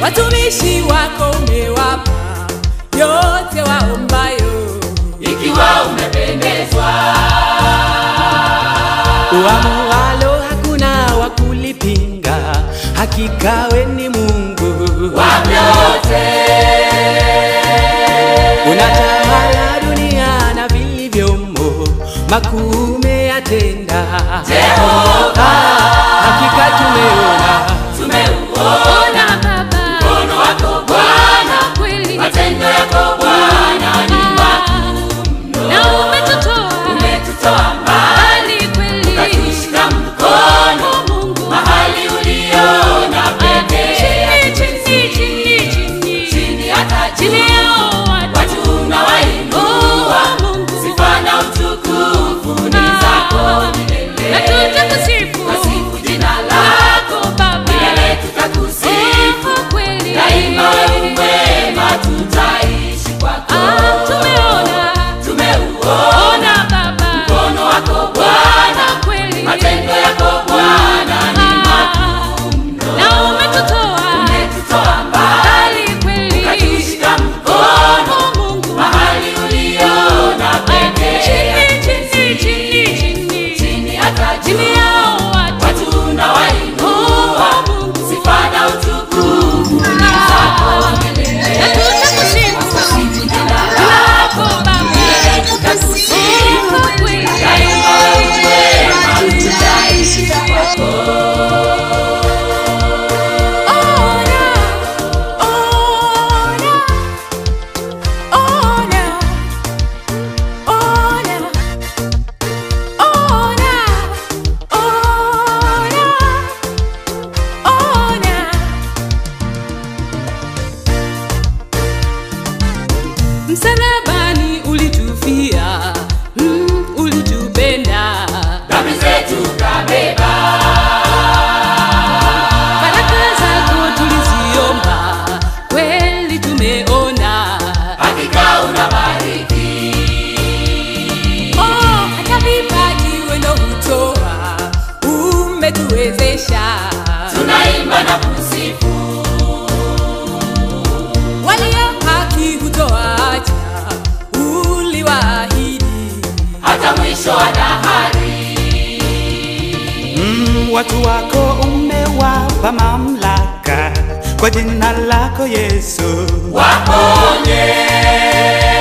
watumishi wako umewapa yote waombayo. ikiwa umependezwa Uamualo hakuna wa kulipinga, hakika we ni Mungu vyote unatawala dunia na vilivyomo, makuu umeyatenda Jehova, hakika tumeona tumeuona Baba, mkono wako Bwana, kweli matendo yako Bwana ni na umetutoa umetutoa mbali mbali kweli, ukatushika mkono Mungu mahali uliona pekee chini chini chini chini chini hata chini juu yao watu watu unawainua Oh, Mungu. sifa na utukufu ni zako milele na tutakusifu Tasifu jina lako Baba, milele tutakusifu Oh, kweli daima wewe mwema tutaishi kwako Ah, tumeona tumeuona ona Baba, mkono wako Bwana kweli matendo yako Bwana ni na umetutoa umetutoa mbali mbali kweli, ukatushika mkono Oh, Mungu mahali uliona pekee chini chini chini chini chini hata juu chini yao watu watu unawainua Oh, Mungu. sifa na utukufu ni zako milele na tutakusifu Tasifu jina lako lako Baba, milele tutakusifu Oh, kweli daima wewe mwema tutaishi kwako Ona, ona, ona, ona, ona, ona, ona. Msalabani ulitufia, mm, ulitupenda dhambi zetu kabeba baraka zako tuliziomba, kweli tumeona. hakika unabariki Oh, hata vipaji wendo hutoa, umetuwezesha. tunaimba na kusifu Walio haki hutoacha, uliwaahidi. hata mwisho wa dahari mm, watu wako umewapa mamlaka kwa jina lako Yesu waponye